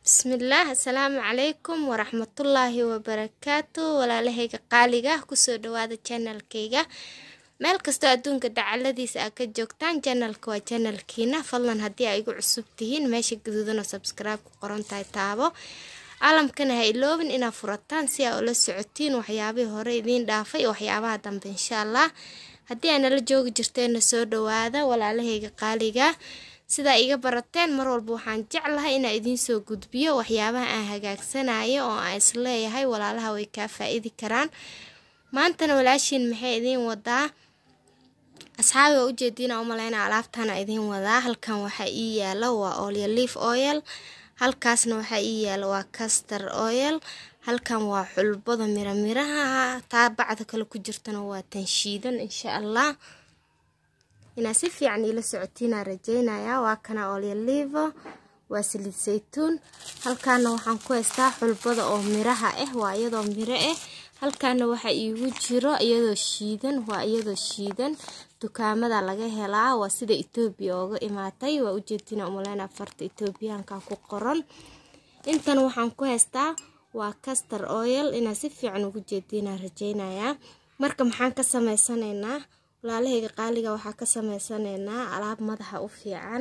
bismillaah assalaamu calaykum waraxmatullaahi wabarakaatu walaalahayga qaaliga kusoo dhawaada janalkayga meel kastoo adduunka dacaladiisa aa ka joogtaan janalka waa janalkiina fadlan haddii ay igu cusub tihiin meesha gaduudan oo sabskribe ku qoran tahay taabo caalamkana ha iloobin inaad furataan si aa ula socotiin waxyaabihii hore idiin dhaafay iyo waxyaabaha dambe insha allah haddii aa nala joogi jirteena soo dhawaada walaalahayga qaaliga sidaa iga barateen mar walba waxaan jeclahay inaa idiin soo gudbiyo waxyaabaha aan hagaagsanayo oo aan isleeyahay walaalaha way kaa faa-idi karaan maantana walaashiin maxay idiin wadaa asxaabi waa ujeediina umaleyna alaabtana idiin wadaa halkan waxaa ii yaalo waa olya leaf oil halkaasna waxaa ii yaalo waa castor oil halkan waa xulbada miramiraha taa bacda kale ku jirtana waa tanshiidan insha allah inaad si fiican iila socotiinaa rajeynayaa waa kana olyalivo waa saliid saytuun halkaana waxaan ku haystaa xulbada oo miraha ah waa iyadoo miro ah halkaana waxaa iigu jiro iyadoo shiidan waa iyadoo shiidan dukaamada laga helaa waa sida etoobiya ooga imaatay waa ujeedina umaleyna farta etoobiyaanka ku qoran intan waxaan ku haystaa waa castor oil inaad si fiican ugu jeediinaa rajeynayaa marka maxaan ka sameysanaynaa walaalahayga qaaliga waxaa ka sameysanaynaa alaab madaxa u fiican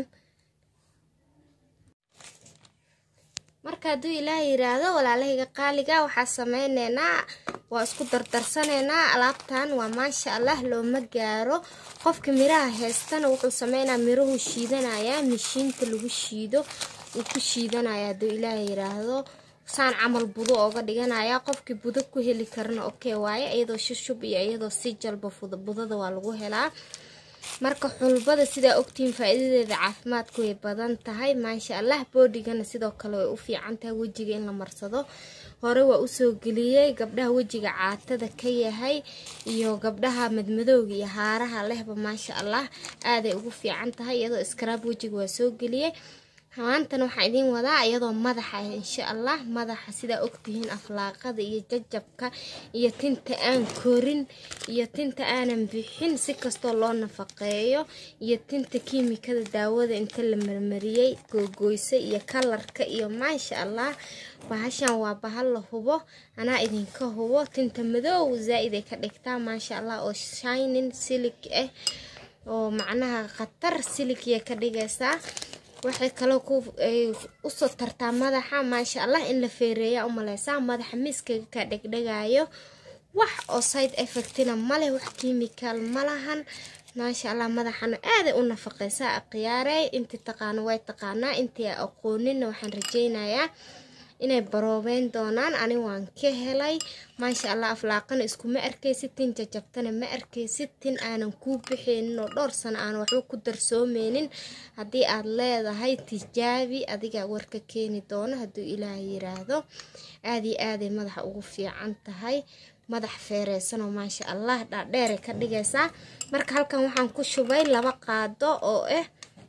marka hadduu ilaah yiraahdo walaalahayga qaaliga waxaa sameyneynaa waa isku dardarsanaynaa alaabtan waa maasha allah looma gaaro qofka miraha heystana wuxuu sameynaa mirahu shiidanayaa mishiinta lagu shiido uu ku shiidanaya hadduu ilaah yiraahdo saan camal budo ooga dhiganaya qofkii budo ku heli karana okey waaye iyadoo shushub iyo iyadoo si jalba budada waa lagu helaa marka xulbada sidaa ogtihiin faa-iidadeeda caafimaadku way badan tahay maasha allah boodigana sidoo kale way u fiican tahay wejiga in la marsado hore waa usoo geliyey gabdhaha wejiga caatada ka yahay iyo gabdhaha madmadowga iyo haaraha lehba maasha allah aaday ugu fiican tahay iyadoo iskaraab wejiga waa soo geliyey maantana waxaan idiin wadaa iyadoo madaxa ah insha allah madaxa sidaa ogtihiin aflaaqada iyo jajabka iyo tinta aan korin iyo tinta aanan bixin si kastoo loo nafaqeeyo iyo tinta kiimikada daawada inta la marmariyey googoysa iyo kalarka iyo maasha allah bahashan waa bahal la hubo anaa idinka hubo tinta madow zaa-id ay ka dhigtaa maasha allah oo shinin silig ah oo macnaha khatar siligya ka dhigaysaa waxay kaloo usoo tartaa madaxa maasha allah in la feereeya umaleysaa madaxa miiskaga ka dhegdhegayo wax oo side effectina maleh wax kimikal malahan maasha allah madaxana aaday u nafaqeysaa akhyaarey intii taqaano way taqaanaa intii a aqoonina waxaan rajeynayaa inay baroobeyn doonaan ani waan ka helay maasha allah aflaaqana iskuma arkaysid tin jajabtana ma arkaysid tin aanan kuu bixeynin oo dhowr sano aan waxba ku darsoomeynin haddii aad leedahay tijaabi adigaa warka keeni doono hadduu ilaah yiraahdo aad iyo aaday madaxa ugu fiican tahay madax feereysanoo maasha allah dhaadheeray ka dhigaysaa marka halkan waxaan ku shubay laba qaado oo ah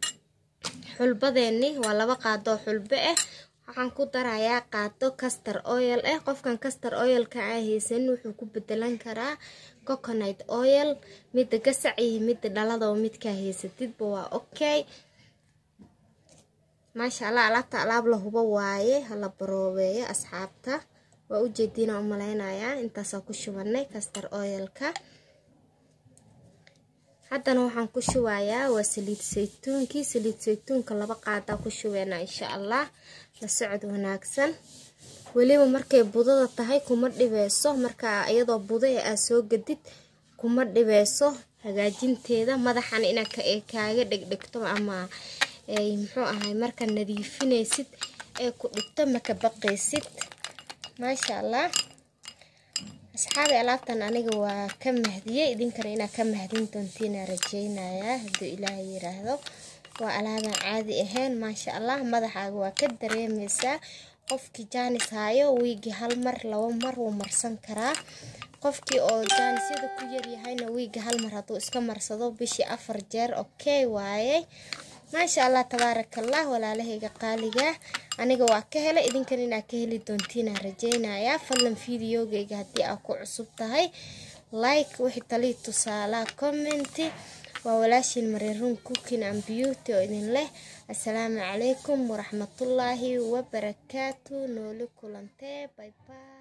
xulbadeeni waa laba qaado oo xulbo ah waxaan ku darayaa qaado castor oil ah qofkan castor oilka aan haysanin wuxuu ku bedelan karaa coconut oil midda gasac iyo midda dhalada oo midkaa haysatidba waa okay maasha allah alaabta alaab la hubo waaye hala baroobeeyo asxaabta waa ujeediina umaleynayaa intaasaa ku shubanay castor oilka haddana waxaan ku shubayaa waa saliid saytuunkii saliid saytuunka laba qaadaa ku shubeynaa insha allah la socod wanaagsan weliba markay budada tahay kuma dhibeyso marka iyadoo buda ee aad soo gadid kuma dhibeyso hagaajinteeda madaxana inaad kaaga dhegdhegto ama muxuu ahay markaa nadiifinaysid ee ku dhigto maka baqaysid maasha allah asxaabi alaabtan aniga waa ka mahdiyey idinkana inaad ka mahdin doontiina rajeynayaa hadduu ilaah yiraahdo waa alaabaan caadi ahayn maasha allah madaxaaga waa ka dareemeysaa qofkii jaanis haayo wiigii hal mar laba mar wuu marsan karaa qofkii oo jaanisyada ku yaryahayna wiigii hal mar hadduu iska marsado bishii afar jeer okay waaye maasha allah tabaarakallah walaalahayga qaaliga aniga waa ka helay idinkan inaad ka heli doontiinaa rajeynayaa fadlan videogayga haddii aad ku cusub tahay like wixii talii tusaalaa commenti waa walaashiin mariruun cooking and beauty oo idin leh assalaamu calaykum waraxmatullaahi wabarakaatu nooli kulantee bye bye